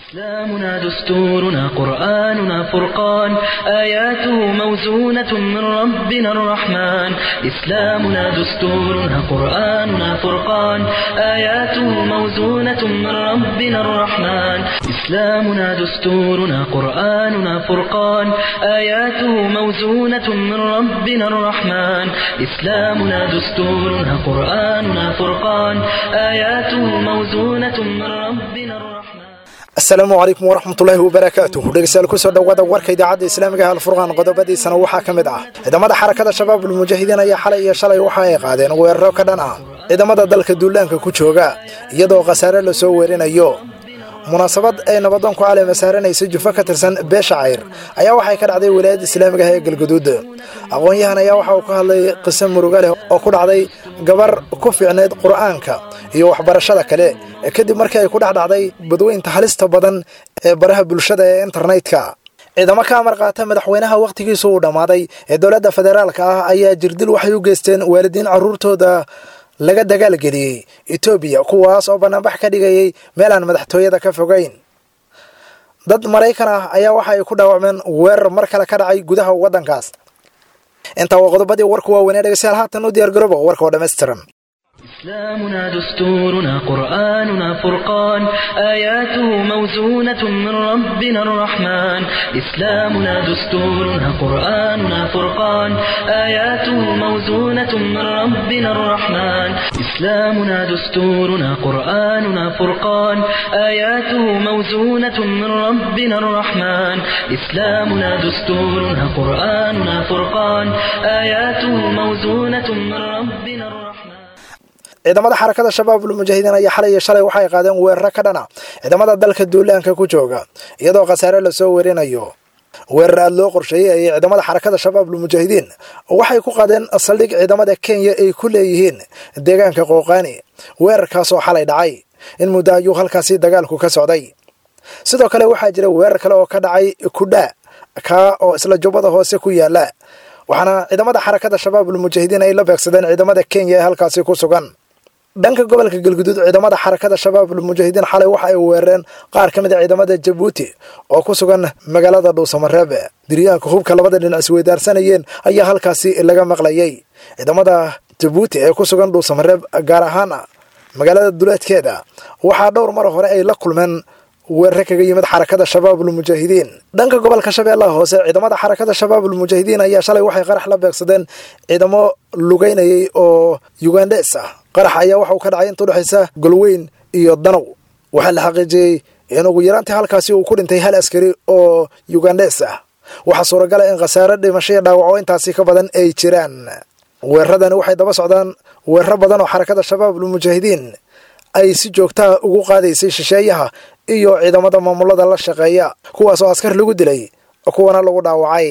إسلامنا دستورنا قرآننا فرقان آياته موزونة من ربنا الرحمن إسلامنا دستورنا قرآننا فرقان آياته موزونة من ربنا الرحمن إسلامنا دستورنا قرآننا فرقان آياته موزونة من ربنا الرحمن إسلامنا دستورنا قرآننا فرقان آياته موزونة من ربنا الرحمن asalaamu calaykum waraxmatullaahi wabarakaatuh dhegeystayaal kusoo dhowaada warka idaacadda islaamiga ee alfurqaan qodobadiisana waxaa ka mid ah ciidamada xarakada shabaab ulmujaahidiin ayaa xalay iyo shalay waxa ay qaadeen weeraro ka dhan ah ciidamada dalka duulaanka ku jooga iyadoo khasaare lasoo weerinayo munaasabad ay nabadoon ku caleema saaranaysa jufo ka tirsan beesha cayr ayaa waxay ka dhacday wilaayadda islaamiga ah ee galguduud aqoon-yahan ayaa waxa uu ka hadlay qiso muruga leh oo ku dhacday gabar ku fiicneyd qur'aanka iyo waxbarashada kale kadib markii ay ku dhex dhacday badweynta halista badan ee baraha bulshada ee internetka ciidamo ka amar qaata madaxweynaha wakhtigiisu uu dhammaaday ee dowladda federaalka ah ayaa jirdil waxay u geysteen waalidiin carruurtooda laga dagaalgeliyey etoobiya kuwaas oo banaanbax ka dhigayay meel aan madaxtooyada ka fogayn dad maraykan ah ayaa waxa ay ku dhaawacmeen weerar mar kale ka dhacay gudaha waddankaas intaa waa qodobadii warku waaweynee dhegeystayaal haatan u diyaar garooba warka oo dhammaystiran إسلامنا دستورنا قرآننا فرقان آياته موزونة من ربنا الرحمن إسلامنا دستورنا قرآننا فرقان آياته موزونة من ربنا الرحمن إسلامنا دستورنا قرآننا فرقان آياته موزونة من ربنا الرحمن إسلامنا دستورنا قرآننا فرقان آياته موزونة من ربنا الرحمن ciidamada xarakada shabaab ulmujaahidiin ayaa xalay iyo shalay waxay qaadeen weeraro ka dhana ciidamada dalka duulaanka ku jooga iyadoo khasaare lasoo werinayo weerar aada loo qorsheeyey ayay ciidamada xarakada shabaab ulmujaahidiin waxay ku qaadeen saldhig ciidamada kenya ay ku leeyihiin deegaanka qooqaani weerarkaasoo xalay dhacay in muddo ayuu halkaasi dagaalku ka socday sidoo kale waxaa jira weerar kale oo ka dhacay kudhaa kaa oo isla jubbada hoose ku yaala waxaana ciidamada xarakada shabaab ulmujaahidiin ay la beegsadeen ciidamada kenya ee halkaasi ku sugan dhanka gobolka galguduud ciidamada xarakada shabaab ulmujaahidiin xalay waxa ay weerareen qaar ka mid a ciidamada jabuuti oo ku sugan magaalada dhuusamareeb diryaanka hubka labada dhinac isweydaarsanayeen ayaa halkaasi laga maqlayay ciidamada jabuuti ee ku sugan dhuusamareeb gaar ahaan magaalada duleedkeeda waxaa dhowr mar hore ay la kulmeen weerare kaga yimid xarakada shabaab ulmujaahidiin dhanka gobolka shabeellaha hoose ciidamada xarakada shabaab ulmujaahidiin ayaa shalay waxay qarax la beegsadeen ciidamo lugeynayay oo yugandhes ah qarax ayaa waxa uu ka dhacay inta udhexaysa golweyn iyo danow waxaa la xaqiijiyey in ugu yaraantii halkaasi uu ku dhintay hal askari oo yugandhes ah waxaa suuragala in khasaare dhimasho iyo dhaawaco intaasi ka badan ay jiraan weeraradani waxay daba socdaan weeraro badan oo xarakada shabaab ulmujaahidiin ay si joogtaha ugu qaadaysay shisheeyaha iyo ciidamada maamulada la shaqeeya kuwaas oo askar lagu dilay kuwana lagu dhaawacay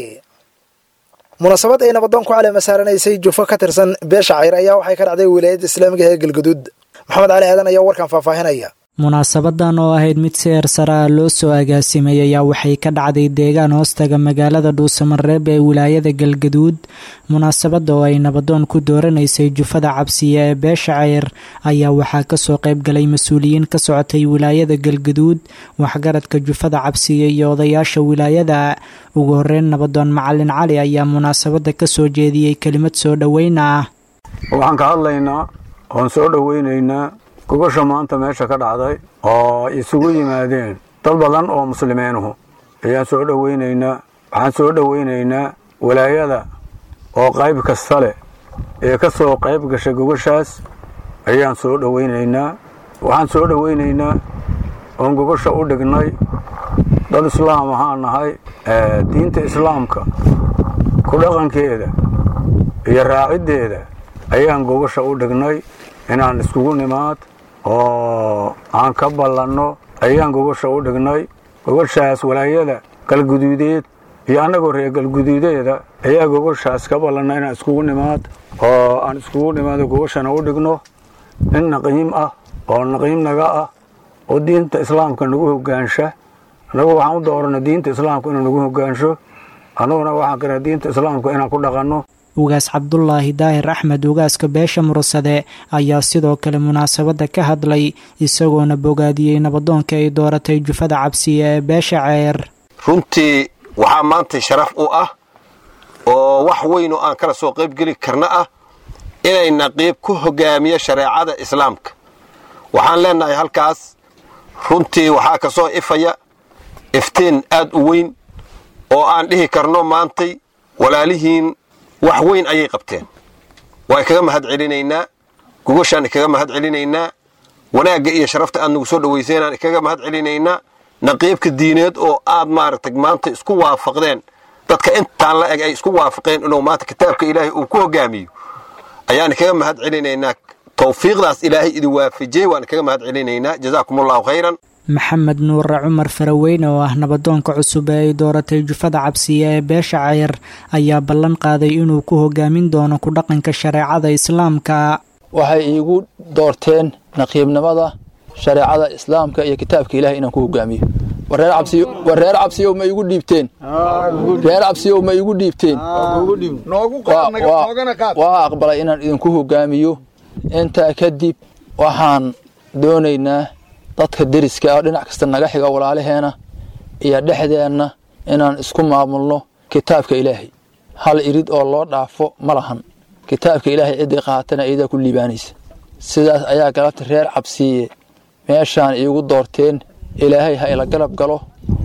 munaasabad ay nabadoon ku caleema saaranaysay jufo ka tirsan beesha cayr ayaa waxay ka dhacday wilaayadda islaamiga ee galguduud maxamed cali aadan ayaa warkan faahfaahinaya munaasabadan oo ahayd mid si eersara ah loo soo agaasimay ayaa waxay ka dhacday deegaan hoostaga magaalada dhuusamareeb ee wilaayada galgaduud munaasabada oo ay nabadoon ku dooranaysay jufada cabsiya ee beesha ceyr ayaa waxaa kasoo qayb galay mas-uuliyiin ka socotay wilaayada galgaduud waxgaradka jufada cabsiya iyo odayaasha wilaayada ugu horeyn nabadoon macalin cali ayaa munaasabada kasoo jeediyey kelimad soo dhoweyna ah waxaan ka hadlaynaa oon soo dhoweynaynaa gogosha maanta meesha ka dhacday oo isugu yimaadeen dad badan oo muslimiinuhu ayaan soo dhoweynaynaa waxaan soo dhoweynaynaa walaayada oo qayb kasta leh ee ka soo qayb gashay gogoshaas ayaan soo dhoweynaynaa waxaan soo dhoweynaynaa oon gogosha u dhignay dad islaam ahaan nahay diinta islaamka ku dhaqankeeda iyo raaciddeeda ayaan gogosha u dhignay inaan iskugu nimaad oo aan ka ballanno ayaan gogosha u dhignay gogoshaas walaayada galguduudeed iyo annagoo reer galguduudeeda ayaa gogoshaas ka ballanna inaan iskugu nimaad oo aan iskugu nimaado gogoshana u dhigno nin naqiim ah oo naqiim naga ah oo diinta islaamka nagu hogaansha annagu waxaan u doorana diinta islaamka inuu nagu hogaansho annaguna waxaan karaa diinta islaamka inaan ku dhaqanno ugaas cabdulaahi daahir axmed ugaaska beesha mursade ayaa sidoo kale munaasabadda ka hadlay isagoona bogaadiyey nabadoonka ay dooratay jufada cabsiye ee beesha ceer runtii waxaa maanta sharaf u ah oo wax weyn oo aan kala soo qaybgeli karna ah inay naqiib ku hogaamiyo shareecada islaamka waxaan leennahay halkaas runtii waxaa ka soo ifaya iftiin aad u weyn oo aan dhihi karno maantay walaalihiin wax weyn ayay qabteen waan kaga mahad celinaynaa gogoshaan kaga mahad celinaynaa wanaagga iyo sharafta aad nagu soo dhawayseynaan kaga mahad celinaynaa naqiibka diineed oo aad maaragtay maanta isku waafaqdeen dadka intaan la eg ay isku waafaqeen inuu maanta kitaabka ilaahay uu ku hogaamiyo ayaan kaga mahad celinaynaa tawfiiqdaas ilaahay idin waafajiyey waan kaga mahad celinaynaa jazaakum allahu khayran maxamed nuure cumar faraweyne oo ah nabadoonka cusub ee ay dooratay jufada cabsiye ee beesha ceyr ayaa ballan qaaday inuu ku hogaamin doono ku dhaqanka shareecada islaamka waxay iigu doorteen naqiibnimada shareecada islaamka iyo kitaabka ilahay inaan ku hogaamiyo war reer cabsiyow ma iigu dhiibteen reer cabsiyow ma iigu dhiibteen waa aqbalay inaan idinku hogaamiyo intaa kadib waxaan doonaynaa dadka deriska ah dhinac kasta naga xiga walaalaheena iyo dhexdeenna inaan isku maamulno kitaabka ilaahay hal irid oo loo dhaafo ma lahan kitaabka ilaahay ciddii qaatana iyadaa ku liibaanaysa sidaas ayaa galabta reer cabsiiye meeshaan iigu doorteen ilaahay ha ila galab galo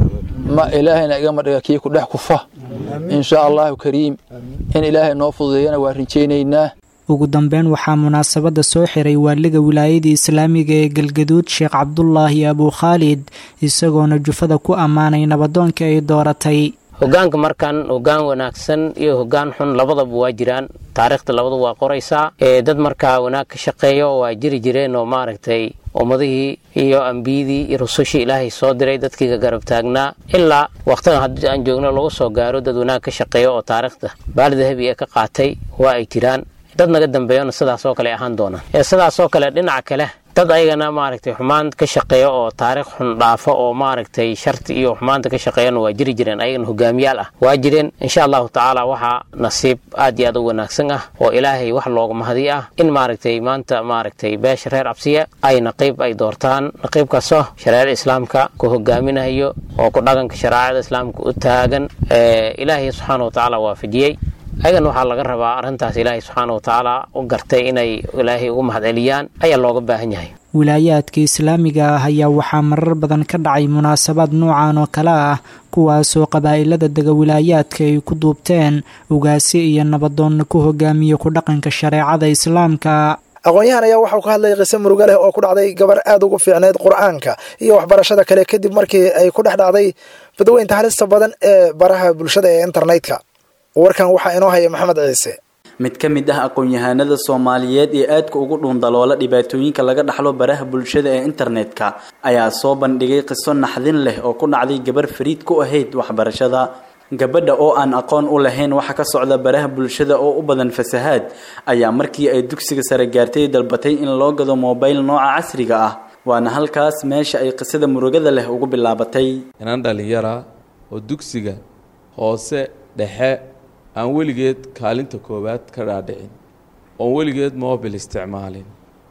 ma ilaahayna igama dhiga kii ku dhex kufa insha allahu kariim in ilaahay noo fududeeyana waa rinjaynaynaa ugu dambeyn waxaa munaasabadda soo xiray waaliga wilaayadii islaamiga ee galgaduud sheekh cabdulaahi abuu khaalid isagoona jufada ku ammaanay nabadoonka ay dooratay hogaanka markan hogaan wanaagsan iyo hogaan xun labadaba waa jiraan taariikhda labadu waa qoraysaa ee dad markaa wanaag ka shaqeeyo waa jiri jireen oo maaragtay ummadihii iyo ambiyadii iyo rusushii ilaahay soo diray dadkiiga garab taagnaa ilaa wakhtigan haddii aan joogno lagu soo gaaro dad wanaag ka shaqeeyo oo taariikhda baali dahabi ee ka qaatay waa ay jiraan dad naga dambeeyona sidaas oo kale ahaan doonaan ee sidaas oo kale dhinaca kale dad ayagana maaragtay xumaan ka shaqeeya oo taariikh xun dhaafo oo maaragtay sharti iyo xumaanta ka shaqeeyana waa jiri jireen ayagana hogaamiyaal ah waa jireen insha allahu tacaala waxaa nasiib aad iyo aad u wanaagsan ah oo ilaahay wax looga mahadi ah in maaragtay maanta maaragtay beesha reer cabsiya ay naqiib ay doortaan naqiibkaasoo shareecada islaamka ku hogaaminayo oo ku dhaqanka shareecada islaamka u taagan ilaahay subxaana watacaala waafajiyey ayagan waxaa laga rabaa arrintaas ilaahay subxaana watacaala u gartay inay ilaahay ugu mahadceliyaan ayaa looga baahan yahay wilaayaadka islaamiga ah ayaa waxaa marar badan ka dhacay munaasabaad noocan oo kale ah kuwaasoo qabaa'ilada dega wilaayaadka ay ku duubteen ugaasi iyo nabadoonna ku hogaamiya ku dhaqanka shareecada islaamka aqoon-yahan ayaa waxau ka hadlayay qiso murugo leh oo ku dhacday gabar aad ugu fiicneyd qur-aanka iyo waxbarashada kale kadib markii ay ku dhex dhacday badweynta halista badan ee baraha bulshada ee internetka warkan waxaa inoo haya maxamed ciise mid ka mid ah aqoon-yahanada soomaaliyeed ee aadka ugu dhuundaloola dhibaatooyinka laga dhaxlo baraha bulshada ee internetka ayaa soo bandhigay qiso naxdin leh oo ku dhacday gabar fariid ku ahayd waxbarashada gabadha oo aan aqoon u lahayn waxa ka socda baraha bulshada oo u badan fasahaad ayaa markii ay dugsiga sare gaartay dalbatay in loo gado mobayl nooca casriga ah waana halkaas meesha ay qisada murugada leh ugu bilaabatay inaan dhalinyara oo dugsiga hoose dhexe aan weligeed kaalinta koowaad ka dhaadhicin oon weligeed mobil isticmaalin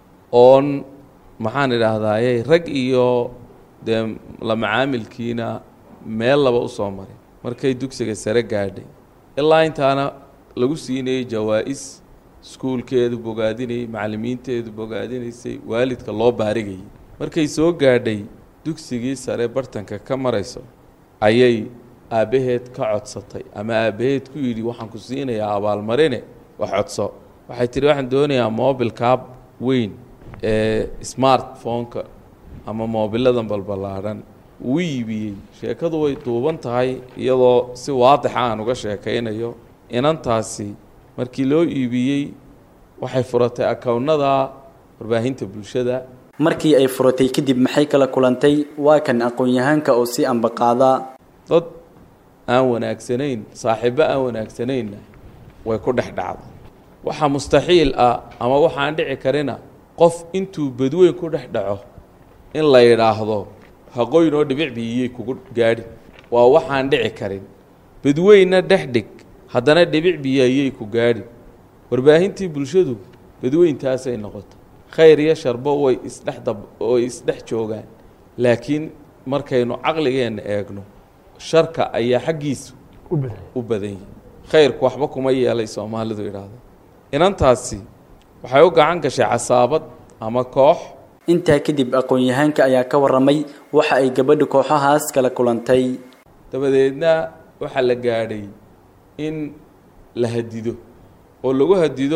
oon maxaan idhaahdaaye rag iyo dee la macaamilkiina meel laba u soo marin markay dugsiga sare gaadhay ilaa intaana lagu siinayay jawaa-is iskuulkeedu bogaadinayay macallimiinteedu bogaadinaysay waalidka loo baarigayay markay soo gaadhay dugsigii sare bartanka ka marayso ayay aabbaheed ka codsatay ama aabbaheed ku yidhi waxaan ku siinayaa abaalmarine wax codso waxay tidhi waxaan doonayaa mobilkaa weyn ee smartphone-ka ama moobiladan balballaadhan uu iibiyey sheekadu way duuban tahay iyadoo si waadixa aan uga sheekaynayo inantaasi markii loo iibiyey waxay furatay akownada warbaahinta bulshada markii ay furatay kadib maxay kala kulantay waa kan aqoon-yahaanka oo si ambaqaadaa dad aan wanaagsanayn saaxiibbo aan wanaagsanayna way ku dhex dhacday waxaa mustaxiil ah ama waxaan dhici karina qof intuu badweyn ku dhex dhaco in la yidhaahdo haqoyn oo dhibic biyiyey kugu gaadhi waa waxaan dhici karin badweynna dhex dhig haddana dhibic biyo ayay ku gaadhi warbaahintii bulshadu badweyntaasay noqota khayr iyo sharbo way isdhex dab way isdhex joogaan laakiin markaynu caqligeenna eegno sharka ayaa xaggiisu u badan yihi khayrku waxba kuma yeelay soomaalidu idhaahdo inantaasi waxay u gacan gashay casaabad ama koox intaa kadib aqoon-yahaanka ayaa ka waramay waxa ay gabadha kooxahaas kala kulantay dabadeedna waxaa la gaadhay in la hadido oo lagu hadido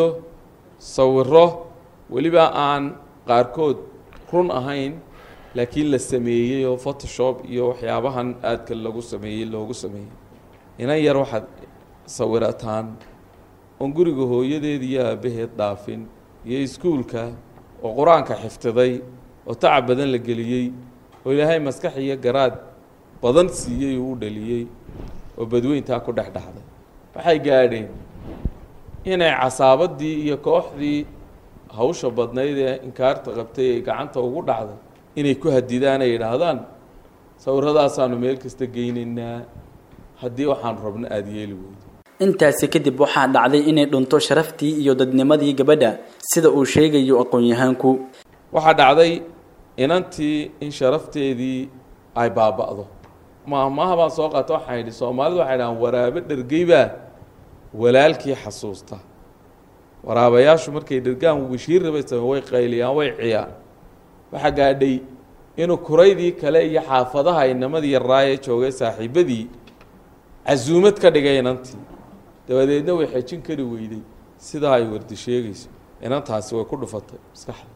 sawiro weliba aan qaarkood run ahayn laakiin la sameeyey oo photoshop iyo waxyaabahan aadka lagu sameeyey loogu sameeyey inan yar waxaad sawirataan oon guriga hooyadeed iyo aabaheed dhaafin iyo iskuulka oo qur-aanka xifdiday oo tacab badan la geliyey oo ilaahay maskax iyo garaad badan siiyey uu u dhaliyey oo badweyntaa ku dhex dhacday waxay gaadheen inay casaabadii iyo kooxdii hawsha badnayd ee inkaarta qabtay ay gacanta ugu dhacday inay ku hadidaan ay idhaahdaan sawirradaasaanu meel kasta geynaynaa haddii waxaan rabno aada yeeli weydo intaasi kadib waxaa dhacday inay dhunto sharaftii iyo dadnimadii gabadha sida uu sheegayo aqoon-yahaanku waxaa dhacday inantii in sharafteedii ay baaba'do maahmaaha baan soo qaata waxaan yidhi soomaalidu waxay dhahaan waraabe dhergeybaa walaalkii xasuusta waraabayaashu markay dhergaan wishiir rabay sameen way qayliyaan way ciyaan waxaa gaadhay inuu kuraydii kale iyo xaafadaha inamadii yaraaye joogay saaxiibadii casuumad ka dhigay inantii dabadeedna way xejin kari weyday sidaa ay wardi sheegayso inantaasi way ku dhufatay maskaxda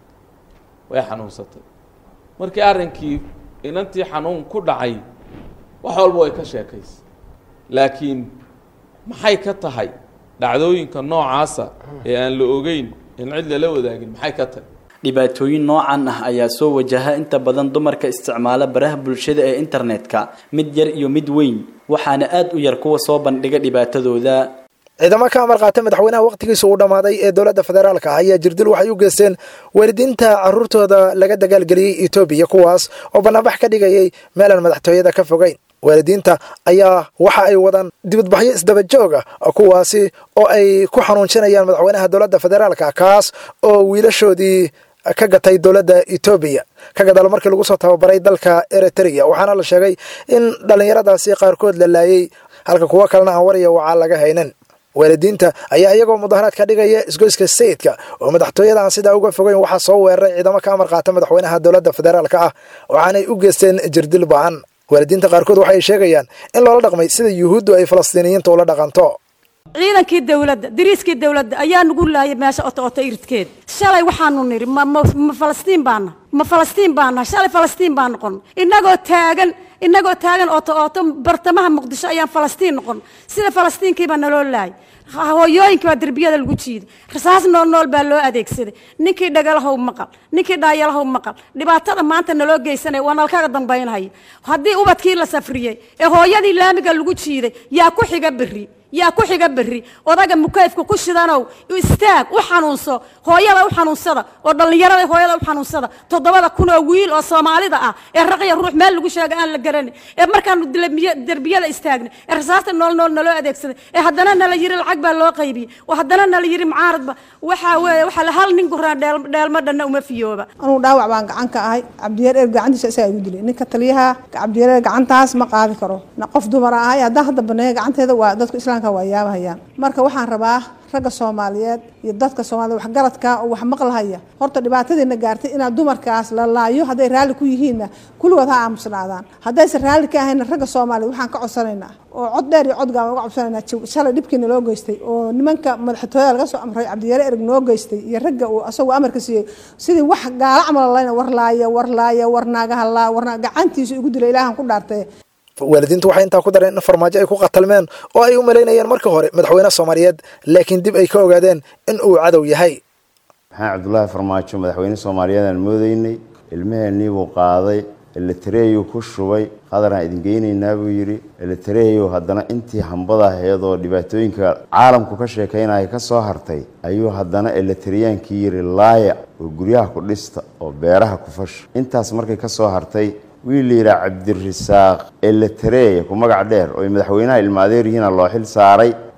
way xanuunsatay markii arrinkii inantii xanuun ku dhacay wax walba way ka sheekaysay laakiin maxay ka tahay dhacdooyinka noocaasa ee aan la ogeyn in cid lala wadaagin maxay ka tahay dhibaatooyin noocan ah ayaa soo wajaha inta badan dumarka isticmaala baraha bulshada ee internetka mid yar iyo mid weyn waxaana aad u yar kuwa soo bandhiga dhibaatadooda ciidamo ka amar qaata madaxweynaha wakhtigiisa uu dhammaaday ee dowladda federaalka ah ayaa jirdil waxay u geysteen waalidiinta caruurtooda laga dagaalgeliyey etoobiya kuwaas oo bannaanbax ka dhigayay meelaan madaxtooyada ka fogeyn waalidiinta ayaa waxa ay wadaan dibadbaxyo isdaba joog ah kuwaasi oo ay ku xanuunjinayaan madaxweynaha dowladda federaalka kaas oo wiilashoodii ka gatay dowladda etoobiya ka gadaal markii lagu soo tababaray dalka eritrea waxaana la sheegay in dhallinyaradaasi qaarkood la laayey halka kuwo kalena aan warya wacaa laga haynin waalidiinta ayaa iyagoo mudaharaad ka dhigaya isgoyska sayidka oo madaxtooyada aan sidaa uga fogeyn waxaa soo weeraray ciidamo ka amar qaata madaxweynaha dowladda federaalka ah waxaanay u geysteen jirdil ba-an waalidiinta qaarkood waxay sheegayaan in loola dhaqmay sida yuhuuddu ay falastiiniyiinta ula dhaqanto ciidankii dawladda dariiskii dawladda ayaa nagu laayay meesha oto oto iridkeed shalay waxaanu nidhi ma ma ma falastiin baana ma falastiin baana shalay falastiin baan noqon innagoo taagan innagoo taagan oto oto bartamaha muqdisho ayaan falastiin noqon sida falastiinkiibaa naloo laayay hooyooyinka baa derbiyada lagu jiiday rasaas nool nool baa loo adeegsaday ninkii dhagalahow maqal ninkii dhaayalahow maqal dhibaatada maanta naloo geysanaya waa nalkaga dambaynhaya haddii ubadkii la safriyey ee hooyadii laamiga lagu jiiday yaa ku xiga berri yaa ku xiga berri odaga mukayfka ku shidanow istaag u xanuunso hooyada u xanuunsada oo dhallinyarada hooyada u xanuunsada toddobada kun oo wiil oo soomaalida ah ee raqya ruux meel lagu sheega aan la garanin ee markaanu derbiyada istaagnay ee rasaasta nool nool naloo adeegsaday ee haddana nala yiri lacag baa loo qaybiyey oo haddana nala yiri mucaaradba waxaa weeye waxaa la hal nin guraan dheelma dhanna uma fiyooba anugu dhaawac baan gacan ka ahay cabdiyaer eer gacantiisa isagaa igu dilay ninka taliyaha cabdiyaer eer gacantaas ma qaadi karo qof dumar ahay haddaan hadda baneeya gacanteeda waa dadku islaamka waa yaabahayaan marka waxaan rabaa ragga soomaaliyeed iyo dadka soomaaliyed waxgaradka oo wax maqlahaya horta dhibaatadiina gaartay inaad dumarkaas la laayo hadday raalli ku yihiinna kulligood ha aamusnaadaan haddaysan raalli ka ahayna ragga soomaaliyeed waxaan ka codsanaynaa oo cod dheer iyo cod gaaban uga codsanaynaa shalay dhibkiina loo geystay oo nimanka madaxtooyada laga soo amray cabdiyaare ereg noo geystay iyo ragga uu asagoo amarka siiyey sidii wax gaala camal layna war laaya war laaya war naagaha laa warna gacantiisu igu dilay ilaahan ku dhaartay waalidiintu waxay intaa ku dareen in farmaajo ay ku qatalmeen oo ay u malaynayeen marka hore madaxweyne soomaaliyeed laakiin dib ay ka ogaadeen in uu cadow yahay maxamed cabdulaahi farmaajo madaxweyne soomaaliyeed aan moodaynay ilmaheenii buu qaaday elitareeyuu ku shubay qadaraan idin geynaynaa buu yidhi elitareeyow haddana intii hambada ahayd oo dhibaatooyinka caalamku ka sheekaynaya ka soo hartay ayuu haddana elitareyaankii yidhi laaya oo guryaha ku dhista oo beeraha ku fasha intaas markay ka soo hartay wiil la yidhaha cabdirasaaq elitareeya ku magac dheer oo ay madaxweynaha ilmaadeer yihiina loo xil saaray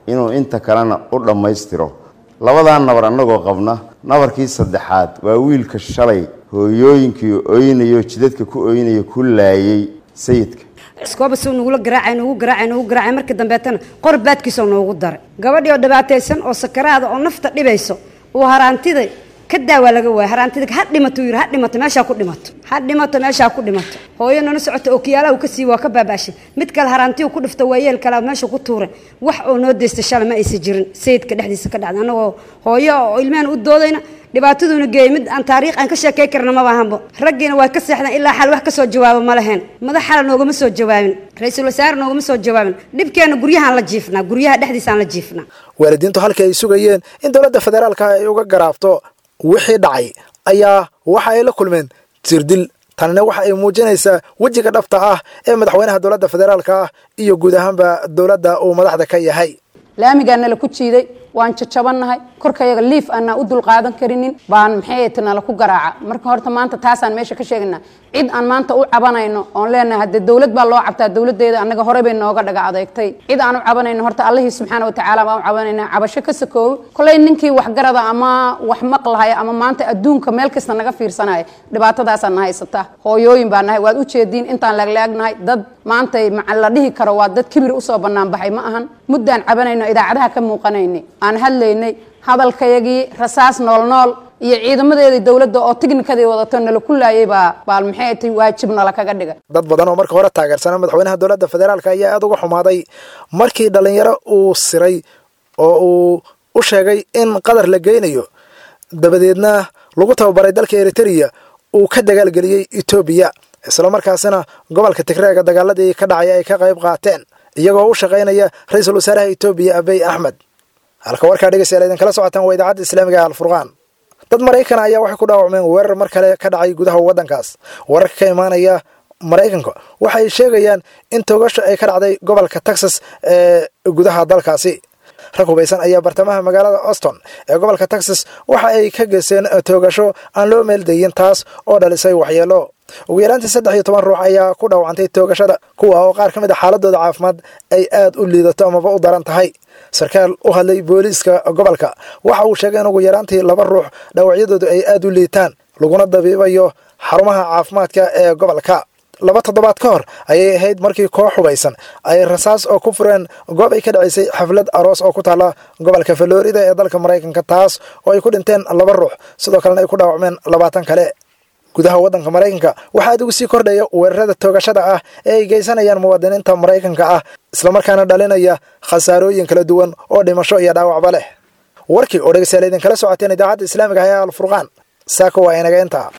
inuu inta kalena u dhammaystiro labadaa nabar annagoo qabna nabarkii saddexaad waa wiilka shalay hooyooyinkii oynayo jidadka ku oynayo ku laayay sayidka iskoobasuu nagula garaacay nagu garaacay nagu garaacay markii dambeetana qor baadkiisoo noogu daray gabadhii oo dhibaataysan oo sakaraada oo nafta dhibayso uu haraantida ka daawaa laga waaya haraantida ha dhimato yiri ha dhimato meeshaa ku dhimato ha dhimato meeshaa ku dhimato hooyo nala socota oo kiyaalaha uu ka siiy waa ka baabaashay mid kale haraantii ku dhifta waa yeel kale meesha ku tuuray wax oo noo deystay shalay ma aysan jirin sayidka dhexdiisa ka dhacday annagoo hooyo oo ilmehena u doodayna dhibaataduuna geeyey mid aan taariikh aan ka sheekay karna maba ahanbo raggiina waa ka seexdeen ilaa xal wax ka soo jawaabo ma laheen madax xala noogama soo jawaabin ra-iisul wasaare noogama soo jawaabin dhibkeenna guryahaan la jiifnaa guryaha dhexdiisaan la jiifnaa waalidiintu halkii ay sugayeen in dowladda federaalka ay uga garaabto wixii dhacay ayaa waxa ay la kulmeen tirdil tanina waxa ay muujinaysaa wejiga dhabta ah ee madaxweynaha dowladda federaalka ah iyo guud ahaanba dowladda uu madaxda ka yahay laamigaa nala ku jiiday waan jajabannahay korkayaga liif aanaa u dulqaadan karinin baan maxay ta nala ku garaaca marka horta maanta taasaan meesha ka sheegaynaa cid aan maanta u cabanayno oon leenahay haddee dowlad baa loo cabtaa dowladeeda annaga horey bay nooga dhaga adeegtay cid aan u cabanayno horta allihii subxaana watacaala baan u cabanaynaa cabasho ka sakoobo koley ninkii waxgarada ama wax maqlahaya ama maanta adduunka meel kasta naga fiirsanaya dhibaatadaasaan na haysata hooyooyin baa nahay waad ujeediin intaan laaglaagnahay dad maantay la dhihi karo waa dad kibir usoo bannaan baxay ma ahan muddaan cabanayno idaacadaha ka muuqanaynay aan hadlaynay hadalkayagii rasaas nool nool iyo ciidamadeedii dowladda oo tiknikadii wadato nala ku laayay baa baal maxay tay waajib nala kaga dhigay dad badan oo marka hore taageersana madaxweynaha dowladda federaalka ayaa aada uga xumaaday markii dhallinyaro uu siray oo uu u sheegay in qadar la geynayo dabadeedna lagu tababaray dalka eritereya uu ka dagaalgeliyey etoobiya islamarkaasina gobolka tigreega dagaaladii ka dhacay ay ka qayb qaateen iyagoo u shaqaynaya ra-iisul wasaaraha etoobiya abiy axmed halka warkaa dhegeystayaal idinkala socotaan waa idaacadda islaamiga ee alfurqaan dad maraykana ayaa waxay ku dhaawacmeen weerar mar kale ka dhacay gudaha waddankaas wararka ka imaanaya maraykanka waxay sheegayaan in toogasho ay ka dhacday gobolka texas ee gudaha dalkaasi rag hubaysan ayaa bartamaha magaalada auston ee gobolka texas waxa ay ka geysteen toogasho aan loo meeldayin taas oo dhalisay waxyeelo ugu yaraantii saddex iyo toban ruux ayaa ku dhaawacantay toogashada kuwa oo qaar ka mid a xaaladooda caafimaad ay aad u liidato amaba u daran tahay sarkaal u hadlay booliiska gobolka waxa uu sheegay in ugu yaraantii laba ruux dhaawacyadoodu ay aad u liitaan laguna dabiibayo xarumaha caafimaadka ee gobolka laba toddobaad ka hor ayay ahayd markii koox hubaysan ay rasaas oo ku fureen goob ay ka dhacaysay xaflad aroos oo ku taalla gobolka falorida ee dalka maraykanka taas oo ay ku dhinteen laba ruux sidoo kalena ay ku dhaawacmeen labaatan kale gudaha waddanka maraykanka waxaa aad ugu sii kordhaya weerarada toogashada ah ee ay geysanayaan muwaadiniinta maraykanka ah islamarkaana dhalinaya khasaarooyin kala duwan oo dhimasho iyo dhaawacba leh warkii oo dhegeystayaal idinkala socoteen idaacadda islaamiga ah ee alfurqaan saaka waa inaga intaa